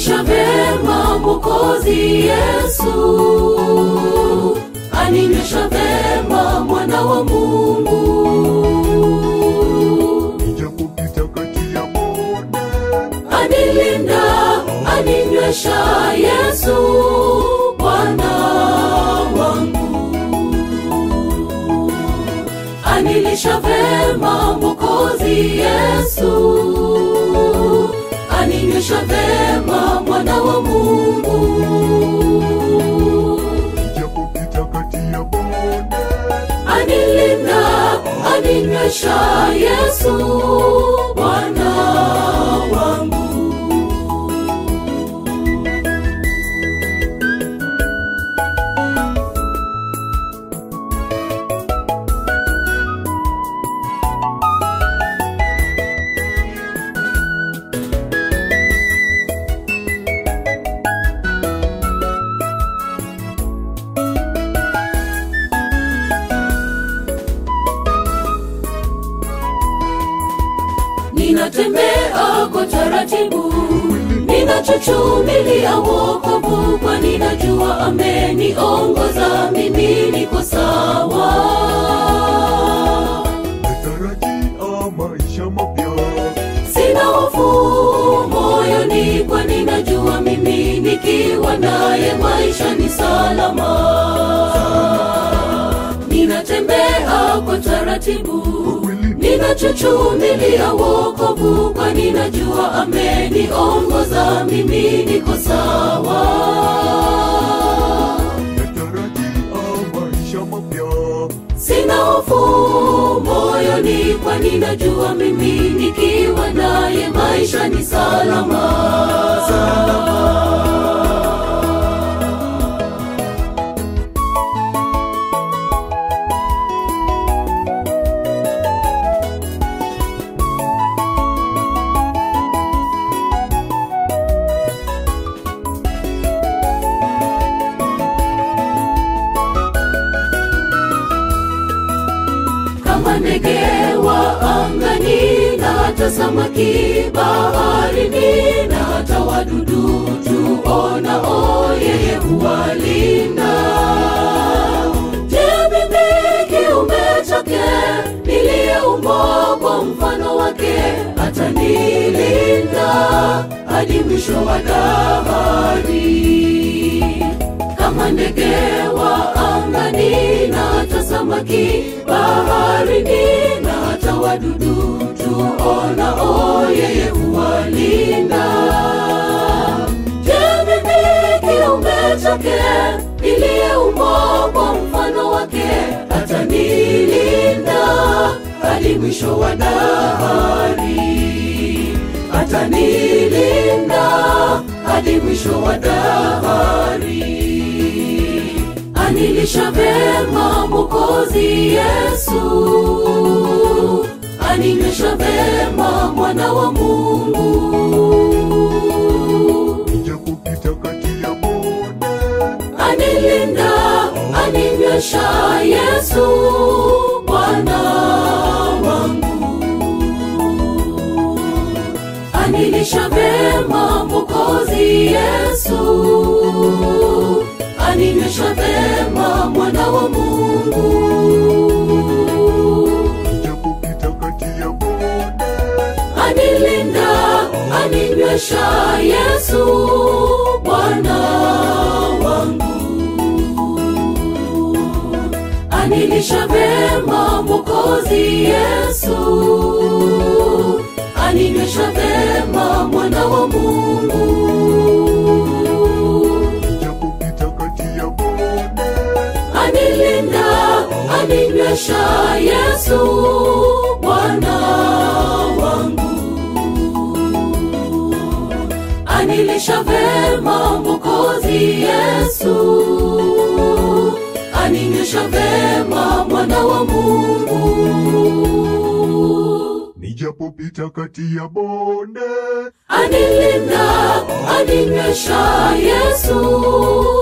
anilisha vema Mwokozi Yesu, aninywesha vema mwana wa Mungu. Nijapopita kati ya bonde, anilinda aninywesha Yesu Bwana wangu, anilisha vema Mwokozi Yesu, aninywesha vema mwana wa Mungu, nijapopita kati ya bonde, anilinda aninywesha Yesu Bwana wangu. ninatembea kwa taratibu, ninachuchumilia wokovu, kwa ninajua ameniongoza, mimi niko sawa. natarajia maisha mapya, Sina hofu moyoni, kwa ninajua mimi nikiwa naye maisha ni salama. Ninatembea kwa taratibu, ninachuchumilia wokovu, kwa ninajua ameniongoza, mimi niko sawa. natarajia maisha mapya, Sina hofu moyoni, kwa ninajua mimi nikiwa naye maisha ni salama. kama ndege wa angani na hata samaki baharini na hata wadudu tuonao yeye huwalinda. Je, mimi kiumbe chake niliyeumbwa kwa mfano wake atanilinda hadi mwisho wa dahari kama ndege wa angani na hata samaki baharini na hata wadudu tuonao yeye huwalinda. Je, mimi kiumbe chake niliyeumbwa kwa mfano wake atanilinda hadi mwisho wa dahari, atanilinda hadi mwisho wa dahari anilisha vema Mwokozi Yesu, aninywesha vema mwana wa Mungu, nijapopita kati ya bonde, anilinda aninywesha Yesu Bwana wangu, anilisha vema Mwokozi Yesu, aninywesha vema mwana wa Mungu. nijapopita kati ya bonde, anilinda aninywesha Yesu Bwana wangu, anilisha vema Mwokozi Yesu, aninywesha vema mwana wa Mungu, nijapopita kati ya bonde, anilinda aninywesha Yesu Bwana wangu anilisha vema Mwokozi Yesu, aninywesha vema mwana wa Mungu. nijapopita kati ya bonde, Anilinda, aninywesha Yesu,